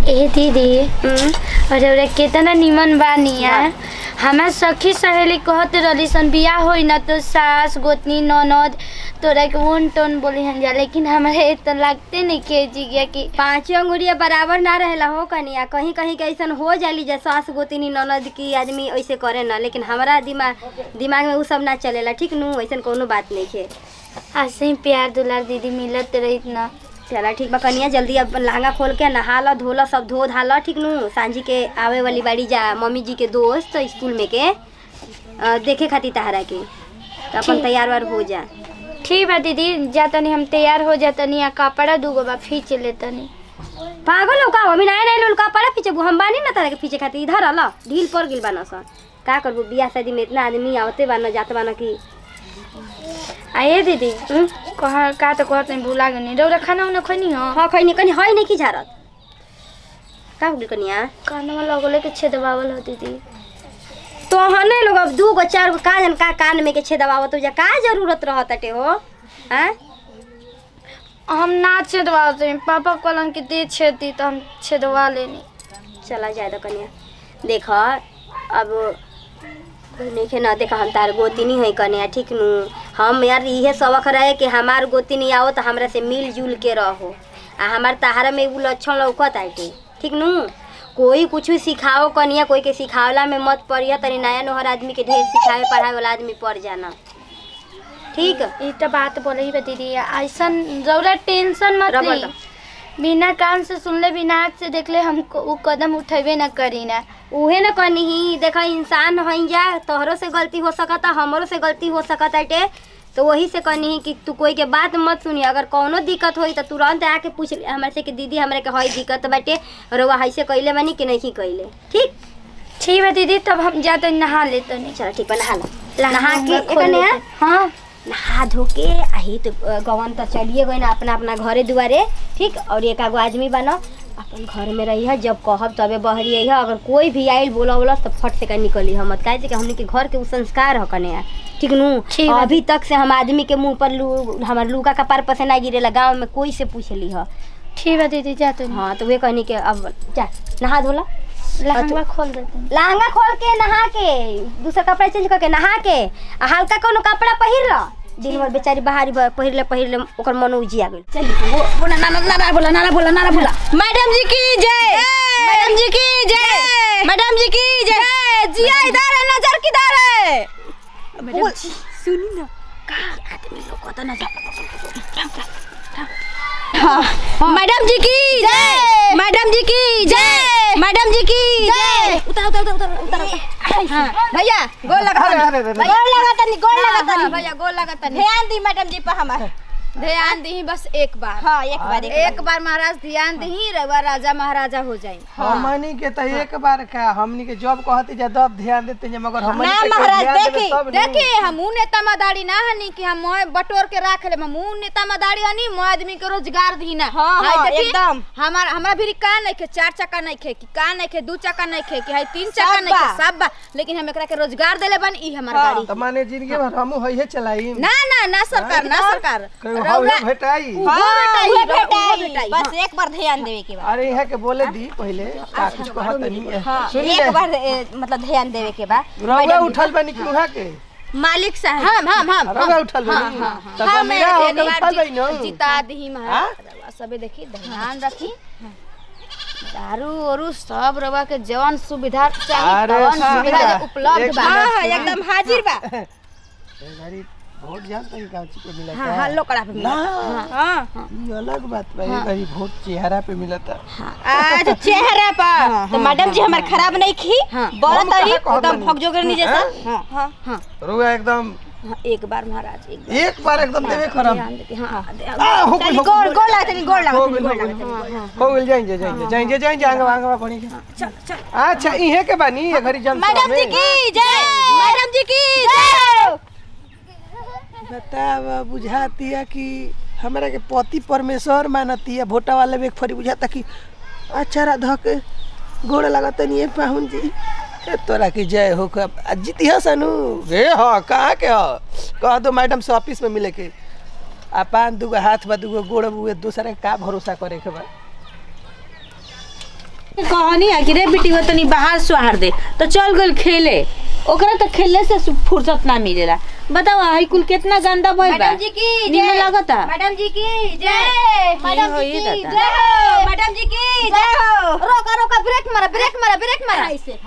ए दीदी अरे अरे कितना निमन बानी यार हमार सखी सहेली कहत रहली सन बियाह होई ना तो सास गोतनी ननद तोरा के वन टोन बोली हन जा लेकिन हमारे तो लगते नहीं के जी गया कि पांचों अंगुरिया बराबर ना रहेला हो कनिया कहीं कहीं के ऐसन हो जाली जे सास गोतिनी ननद की आदमी ऐसे करे ना लेकिन हमारा दिमाग दिमाग में उ सब ना चलेला ठीक नु ऐसन कोनो बात नहीं है ऐसे ही प्यार दुलार दीदी मिलत रही ना चला ठीक बा कनिया जल्दी अब लहंगा खोल के नहा ला धोला सब धो धाला ठीक नु सांझी के आवे वाली बाड़ी जा मम्मी जी के दोस्त स्कूल में के अ, देखे खातिर तहरा के तो अपन ठीक। तैयार वार हो जा ठीक बा दीदी जा तनी हम तैयार हो जा तनी आ कपड़ा दूगो बा खींच ले तनी पागल हो का अभी नया नया लुलका पड़ा पीछे हम बानी ना तारा के पीछे खातिर इधर आला ढील पड़ गिल बाना सन का करबू बियाह शादी में इतना आदमी आवते बाना जाते बाना की आइए दीदी कहाँ का तो कहते हैं भूला गनी रौरा खाना उना खनी हो हाँ खैनी कनी है नहीं की झारत का हो गइल कनिया कानवा लगले के छेदवावल हो दीदी तो हने लोग अब दू गो चार गो का जन का कान में के छेदवावत हो जा का जरूरत रहत अटे हो हैं हम ना छेदवाते पापा कहलन कि दे छेदी तो हम छेदवा लेनी चला जाए तो कनिया देख अब देखे ना देखा हम तार गोतिनी है कनिया ठीक नु हम यार इहे सबक रहे कि हमार गोतिनी आओ तो हमरा से मिल जुल के रहो आ हमार तहारा में उ लक्षण लौकत आटे ठीक नु कोई कुछ सिखाओ कनिया कोई के सिखावला में मत पड़िया तनी नया नोहर आदमी के ढेर सिखावे पढ़ावे वाला आदमी पड़ जाना ठीक ई तो बात बोले ही बा दीदी ऐसन रौरा टेंशन मत रबर ली दो। बिना कान से सुनले बिना आँख से देखले हम को- उ कदम उठेबे ना करी ना उहे न कनी ही देखा इंसान हई जा तोहरो से गलती हो सकता हमरो से गलती हो सकता टे तो वही से कहनी ही कि तू कोई के बात मत सुनी अगर कौनो दिक्कत होई तो तुरंत आके पूछ ले हमरे से कि दीदी हमरे के हई दिक्कत बाटे रउआ हईसे कइले बानी कि नहीं कइले ठीक ठीक बा दीदी तब हम जाते नहा लेते नहीं चलो ठीक बा नहा ला नहा के हम खोल एकने लेते। हाँ नहा धो के आही तो अ, गवन तो चलिए गए ना अपना अपना घरे दुआरे ठीक और एक आगो आदमी बनो अपन घर में रही है जब कहब तबे बहरी है अगर कोई भी आइल बोला बोला तो फट से का निकली हम मत काहे से कि हमने के घर के उ संस्कार ह कने है ठीक नु ठीक बा। अभी तक से हम आदमी के मुंह पर लू हमार लूका का पार पसे ना गिरेला गांव में कोई से पूछ ली ह ठीक बा दीदी जाते नहीं हाँ तो वे कहनी के अब जा नहा धोला लहंगा खोल देते हैं लहंगा खोल के नहा के दूसरा कपड़ा चेंज करके नहा के आ हल्का कोनो कपड़ा पहिर ल दिन भर बेचारी बाहरी ब- पहिरले पहिरले ओकर मन उजिया गेल चली बोला नाना नाना बोला नाना बोला नाना बोला मैडम जी की जय मैडम जी की जय मैडम जी की जय जिया इधर है नजर किधर है मैडम जी सुनी ना का आदमी लोग को तो ना मैडम जी की जय मैडम जी की जय मैडम जी की जय उतर उतर उतर उतर उतर भैया गोल लगा अरे, अरे, अरे, अरे। गोल लगा तनी गोल लगा हाँ, तनी भैया गोल लगा तनी ध्यान दी मैडम जी पर हमार ध्यान दी बस एक बार हाँ एक बार एक बार महाराज ध्यान दी रवा राजा महाराजा हो जाए हमनी के तो एक बार का हमनी के जब कहते जा तब ध्यान देते जा मगर हमनी ना के कोई महाराज, ध्यान देबे देखी, तब नु। देखिए हम ऊ नेता मदारी ना हनी कि हम मोह बटोर के राख ले हम ऊ नेता मदारी हनी मोह आदमी के रोजगार दी ना हाँ, हाय हाँ, देखी, एकदम। हमार हमरा भी का नहीं खे चार चक्का नहीं खे कि का नहीं खे दू चक्का नहीं खे कि हाय तीन चक्का सब नहीं खे बा। सब बा लेकिन हम एकरा के रोजगार देले बन ई हमार हाँ। गाड़ी तो माने जिंदगी भर हमहू हइहे चलाई ना ना ना सरकार ना सरकार कहीं हवे भेटाई हाँ, भेटाई, उहे उहे भेटाई। भेटाई, बस एक बार ध्यान देवे के बाद अरे यहाँ के बोले दी पहले का कुछ कहत नहीं हाँ, सुनी एक ले बार ए, मतलब ध्यान देवे के बाद रउआ उठल बनी कि उहाँ के मालिक साहब हम हम हम रउआ उठल बनी तो गमीरा हम होके उठल बनी न जिता दी महाराज सबे देखी ध्यान रखी दारू ओरू सब रवा के जवन सुविधा चाहिए अरे तवन सुविधा। सुविधा उपलब्ध एक बा हाँ हाँ एकदम हाजिर बा ए घड़ी वोट जानते हैं का चीज को मिला हाँ हाँ लोकड़ा पे ना हाँ ये अलग बात बा ये घड़ी वोट चेहरा पे मिलता आज चेहरा पर तो मैडम जी हमार खराब नहीं खी बोला हम तरी कहाँ कहत एकदम बानी? फक जोगरनी जैसा हाँ? हाँ हाँ रउआ एकदम हाँ, एक बार महाराज एक बार एक बार एकदम देवे खराब ध्यान देती हाँ आ हो गइल हो गोल गइल गोल लगा तनी गोल लगा हो तनी गइल गोल हो लगा गइल हो गइल जाएंगे जाएंगे जाएंगे जाएंगे आंगवा आंगवा बनी के अच्छा इहे के बानी ये घड़ी जन मैडम जी की जय मैडम जी की जय बतावा बुझातिया कि हमरा के पति परमेश्वर मानतिया भोटा वाले में फरी बुझाता कि अच्छा धो के गोड़ लगता नहीं है पाहुन जी ए, तोरा की जय हो कब जीतिया सनु गे हाँ कहाँ के हो कह दो मैडम से ऑफिस में मिले के आ पान दूगो हाथ बा दूगो गोड़ बुए दूसरे का भरोसा करे के बा कहनी है कि रे बेटी हो तनी बाहर सुहार दे तो चल गल खेले ओकरा तो खेलने से सु- फुर्सत ना मिलेला बताओ हाई कुल कितना गंदा भइल बा मैडम जी की निमन जय लगता मैडम जी की जय मैडम हो जी ये की दादा। जय हो मैडम जी की जय हो रोका रोका ब्रेक मारा ब्रेक मारा ब्रेक मारा ऐसे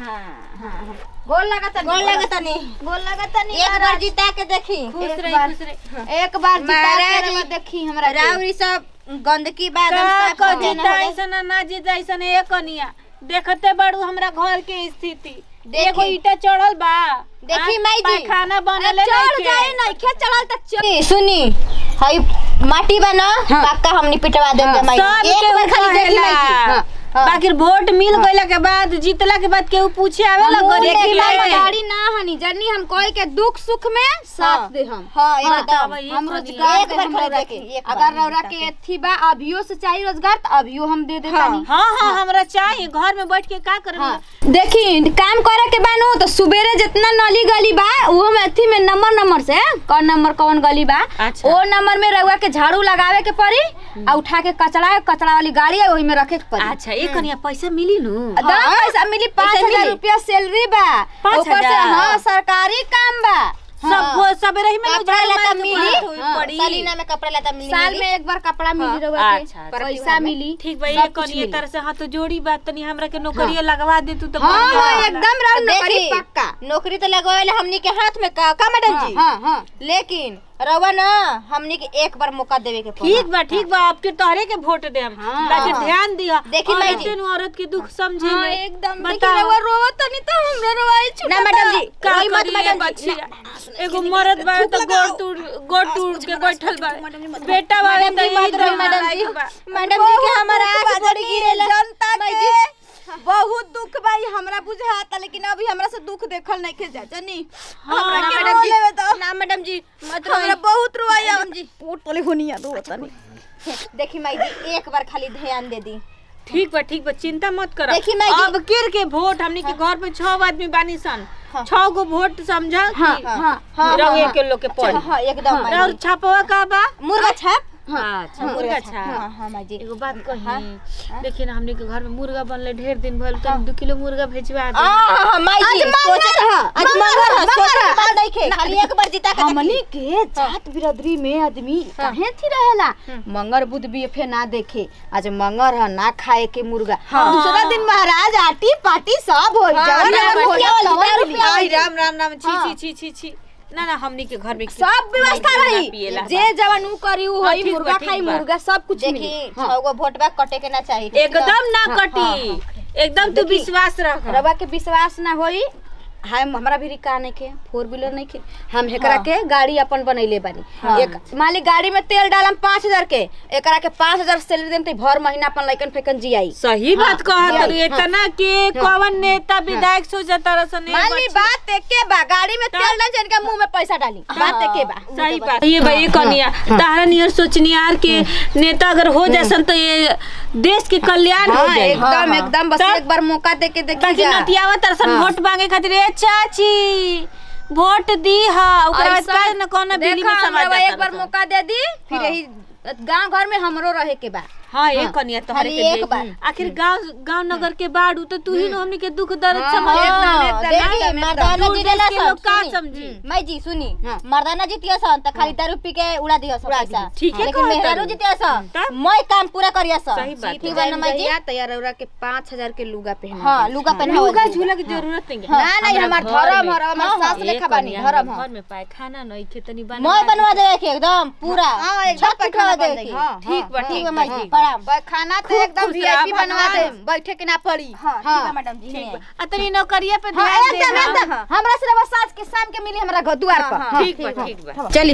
गोल लगता गोल लगता नहीं गोल लगता नहीं एक बार जिता के देखी खुश एक रही बार- खुश रही एक बार जिता के महाराज रवा देखी हमरा के। राउरी सब गंदगी बाद का को जीता ऐसन ना जीता ऐसन ए कनिया देखते बाड़ू हमरा घर के स्थिति देखी। एगो ईटा चढ़ल बा देखी आ, माई जी पैखाना बनले चढ़ जाए ना खे चढ़ल तक चढ़ सुनी हई माटी बना पक्का हमनी पिटवा देंगे माई सब जी। एक बार खाली देखी माई जी हाँ, हाँ। बाकी वोट मिल गईला के बाद जीतला के बाद केहू पूछे आवेला हम गरीब देखी के माई लिए। गाड़ी ना हनी जर्नी हम कोई के दुख सुख में साथ दे हम हाँ एकदम बतावा, ये हम कनिया। रोजगार एक दे बार हम खाली रौरा देखी, के एक बार अगर रौरा के एथी बा अभियो से चाहिए रोजगार तो अभियो हम दे देता नहीं हाँ हाँ हमरा चाहिए घर में बैठ के का करब देखी काम करे के बानू तो सुबेरे जितना नली गली बा वो में अथी में नंबर नंबर से कौन नंबर कौन गली बा अच्छा। ओ नंबर में रउआ के झाड़ू लगावे के पड़ी आ उठा के कचरा कचरा वाली गाड़ी है वही में रखे के पड़ी अच्छा एक कनिया पैसा मिली नु दस पैसा मिली पाँच पैसा हजार मिली? रुपया सैलरी बा पाँच ऊपर से हजार? हाँ सरकारी काम बा सब वो सबेरे ही में कपड़ा झाड़ू लता मार के मिली बात हुई हाँ, पड़ी सालीना में कपड़ा लता मिली साल मिली। में एक बार कपड़ा मिली रउआ अच्छा, के अच्छा। पैसा मिली ठीक बा सब ये कुछ कनिया मिली। तरह से हाँ तो जोड़ी बात तनी हमरा के नौकरिया लगवा दे तू तो हाँ बढ़िया हाँ होला। एकदम राउंड नौकरी देखी, पक्का नौकरी तो लगवाए हमनी के हाथ में का का मैडम जी हाँ हाँ लेकिन रवा ना हमनी के एक बार मौका देवे के पड़ी ठीक बा ठीक बा आपके तोहरे के वोट दे हम हाँ। बाकी ध्यान दिया देखी माई जी। औरतें नु औरत के दुख समझे हाँ, ले। एकदम बताओ। देखी रउआ रोवत तनी तो हमरा रोवाई छूटता ना मैडम जी का रोई मत करिए मैडम जी बच्चिया एगो मरद बा तो गोड़ टूट गोड़ टूट के बैठल बा बेटा बा मैडम तो जी मत इधर रोई मैडम जी बा। मैडम जी के हमारा आंख बड़ी गिरेला जनता माई के जी बहुत दुख भाई हमरा बुझाता लेकिन अभी हमरा से दुख देखल नहीं के जा जनी हाँ, हमरा के मैडम रो जी लेवे तो ना मैडम जी मत हमरा रोई बहुत रोवाई मैडम जी पोट तले होनिया दो तनी देखी माई जी एक बार खाली ध्यान दे दी ठीक बा ठीक बा चिंता मत कर देखी माई जी- अब किर के वोट हमनी के घर में छह आदमी बानी सन छह गो वोट समझा हाँ कि हाँ हाँ, रंगे हाँ, के लोग के पड़ी हाँ एकदम माई और जी छापवा का बा मुर्गा छाप अच्छा मुर्गा छाप हाँ हाँ माई जी एगो बात कही देखिए ना हमने के घर में मुर्गा बनले ढेर दिन भइल तो दू किलो मुर्गा भेजवा दे हाँ माई जी सोचे आज मंगर है सोचे के बात देखे खाली एक बार जीता के हमनी के जात बिरादरी में आदमी काहे थी रहेला मंगर बुध भी फे ना देखे आज मंगर है ना खाए के मुर्गा दूसरा दिन महाराज आटी पाटी सब हो जवन ना, जवन रुपया होला, वाली, तवन रुपया आई रुपया राम राम राम छी छी छी छी छी ना ना हमनी के घर में सब व्यवस्था नहीं रही पिएला। जे जवन ऊ करी ऊ हाँ, होई ठीक बा, मुर्गा ठीक खाई बा। मुर्गा सब कुछ देखी मिली छह गो वोट बा कटे के ना चाहिए एकदम ना कटी एकदम तू विश्वास रख रवा के विश्वास ना होई हम हमरा भी रिका नहीं के फोर व्हीलर नहीं के हम एकरा के गाड़ी अपन बनैले बानी एक मान ली गाड़ी में तेल डालम पाँच हजार के एकरा के पाँच हजार सैलरी देम तो भर महीना अपन लइकन फेकन जियाई सही बात कहत हाँ, रही इतना के कौन नेता विधायक सोचता रसन मान ली बात एके बा गाड़ी में तेल डाल जिनका मुंह में पैसा डाली बात एके बा सही बात ये भाई कनिया तारा नियर सोचनियार के नेता अगर हो जासन तो ये देश के कल्याण हो हाँ, जाए एकदम एकदम बस तब- एक बार मौका दे के देखी ताकि जा नतियावा तरसन वोट मांगे खातिर ए चाची वोट दी हा ओकरा बाद ऐसा- का न कोनो बिली देखा में समाज हमरा जाता एक बार रसन। मौका दे दी फिर यही गांव घर में हमरो रहे के बा हाँ एक कनिया तोहरे खाली के एक दे बार। आखिर गांव गांव नगर के बाड़ू तो तू ही न हमनी के दुख दर्द समझ हाँ, एकदम, देखी एकदम, मर्दाना दूर जी देश देला के सन लोग का सुनी। समझी? हम्म, माई जी सुनी हाँ। मर्दाना जीतिया सन त खाली दारू पी के उड़ा दिया सन पैसा ठीक है लेकिन कहत मेहरारू तारू। जीतिया सन तब? मैं काम पूरा करिया सन सही बात ठीक बा ना माई जी तैयार रौरा के पाँच हजार के लुगा पहना हाँ लुगा पहनावल लुगा जी। झूला की जरूरत नहीं है ना नहीं हमार हमरा घर धर्म में- हर हमार हाँ, सास एक लेखा बानी कनिया धर्म हमरा ह घर में पाए खाना नहीं खे तनी मैं बना बनवा देवे के एकदम पूरा हाँ, एकदम छत पैखाना उठवा बन देवे जाई, के। हाँ, ठीक बा ठीक ठीक बा बा माई जी ठीक प्रणाम बा खाना तो खूब एकदम खुश वीआईपी रहा बनवा भगवान। दे बैठे के ना पड़ी हाँ ठीक बा मैडम जी ठीक हैं। बा आ तनी नौकरिया पे हाँ, ध्यान एकदम दे एकदम हमरा से रवा सास के शाम के मिली हमरा घर द्वार पर हाँ, ठीक बा ठीक बा चली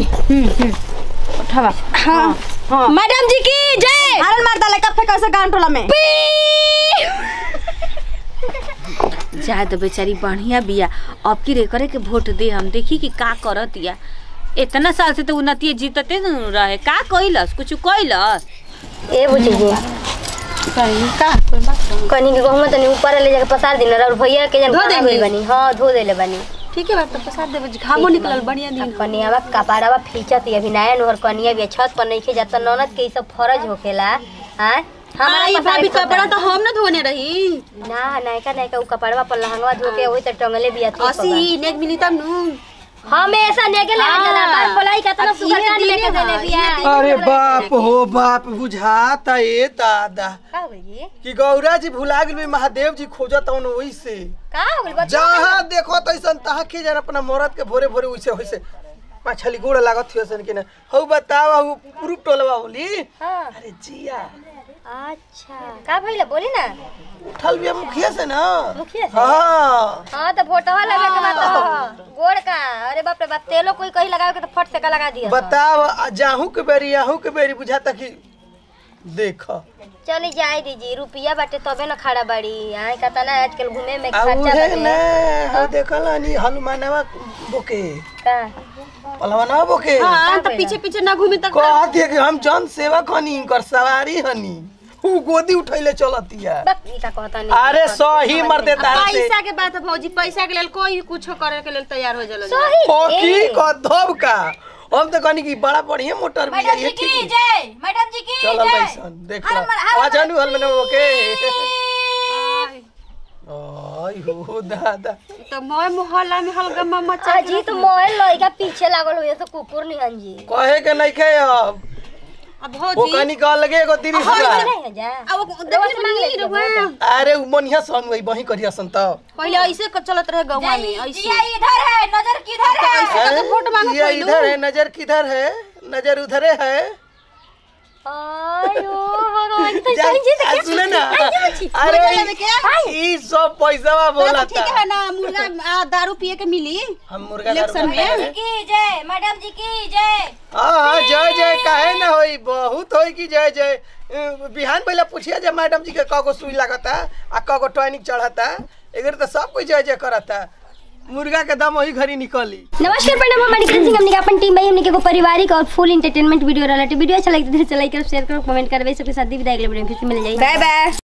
उठावा हाँ हाँ मैडम जी की जय आरन मार डाले कब फेंका से गांव टोला में जाए तो बेचारी बढ़िया बिया अब की रे करे के वोट दे हम देखी कि का करत या इतना साल से तो उन्नति जीतते न रहे का कइलस कुछ कइलस ए बुची जी कनी के गहुमा तनी ऊपर ले जाके पसार दिन और भैया के जन धो खाना देंगी? होइल बनी हां धो देले बनी ठीक है बात तो प्रसाद देवे घामो निकलल बढ़िया दिन कनियावा कपाड़ावा फीचत अभी नया नोहर कनिया भी छत पर नहीं जाता ननद के ई सब फरज होखेला हां हमारा आई पसारे भाभी के कपड़ा तो हम ना धोने रही ना नायका नायका उ कपड़वा पर लहंगवा धो के वही त टंगले बिया थी असी नेक मिली तब नु हमेशा नेके ले हाँ। चला बात बोलाई का तना अब सुगर ये काट दिने लेके देले हाँ, बिया ये दिने अरे बाप हो बाप बुझाता ए दादा का हो गई कि गौरा जी भुला गेल महादेव जी खोजत हन वैसे का हो गई बच्चा जहाँ देखो तैसन तहाँ के जन अपना मरद के भोरे भोरे वैसे वैसे मछली गोड़ लागत थियो सन के ना हौ बतावा हौ प्रूफ टोलवा होली हां अरे जिया अच्छा का भइला बोली ना उठल बिया मुखिया से ना मुखिया से? हाँ हाँ तो फोटोवा लगे के बात हो गोड़ का अरे बाप रे बाप तेलो कोई कहीं लगावे के तो फट से का लगा दिया बताव आ जाहू के बेरी आहू के बेरी बुझाता कि देख चली जाए दीजिए रुपया बाटे तबे ना खड़ा बाड़ी यहाँ कहता ना आजकल घूमे में आ खर्चा उहे बाटे ने हो देखल हनी हनुमानवा बोके का पलवानवा बोके हां तो पीछे पीछे ना घूमे तक कह दिए कि हम जन सेवक हनी इनकर सवारी हनी ऊ गोदी उठैले चलतिया बक ई का कहता नहीं अरे सही मर दे तार से पैसा के बात है भौजी पैसा के लेल कोई कुछ करे के लेल तैयार हो जाला सही ओ की ए, कधब का हम तो कहनी कि बड़ा बढ़िया मोटर भी है ठीक जय मैडम जी की चलल बैसन देख लो आ जानू हल में ओके आई हो दादा तो मोय मोहल्ला में हल्का मम्मा अजी तो मोबाइल लइका पीछे लागल हुए तो कुकुर निहन जी कहे के नहीं खे अब अब वो भौजी कहनी कह लगे एगो तिरिस हजार नहीं है जा अब रवा से मांग देखिए ले रहुआ अरे उ मनिया सन वही बही करिया सन तो पहले ऐसे क- चलत रहे गाँव में ऐसे इधर है नजर किधर है ऐसे तो वोट मांगो ये पहलू इधर है नजर किधर है नजर उधरे है आयो भगवान तो जा- सही जी आ, सुने ना अरे ई सब पैसा बोला तो ठीक है ना मुर्गा आ, दारू पिए के मिली हम मुर्गा दारू इलेक्शन में? खाए हैं। की जय मैडम जी की जय हाँ हाँ जय जय काहे ना होई बहुत होई कि जय जय अ, बिहान पहले पूछिया जब मैडम जी के कगो सुई लागता आ कगो टॉनिक चढ़ता एगर तो सब कोई जय जय करता मुर्गा के दम वही घरी निकली नमस्कार प्रणाम हमारी सिंह हमने के अपन टीम भाई हमने के एगो पारिवारिक और फुल एंटरटेनमेंट वीडियो रहला वीडियो अच्छा लगे तो दिल से लाइक करो शेयर करो कमेंट करबे सबके साथ दी विदाई अगले वीडियो में फिर से मिल जाएगी बाय बाय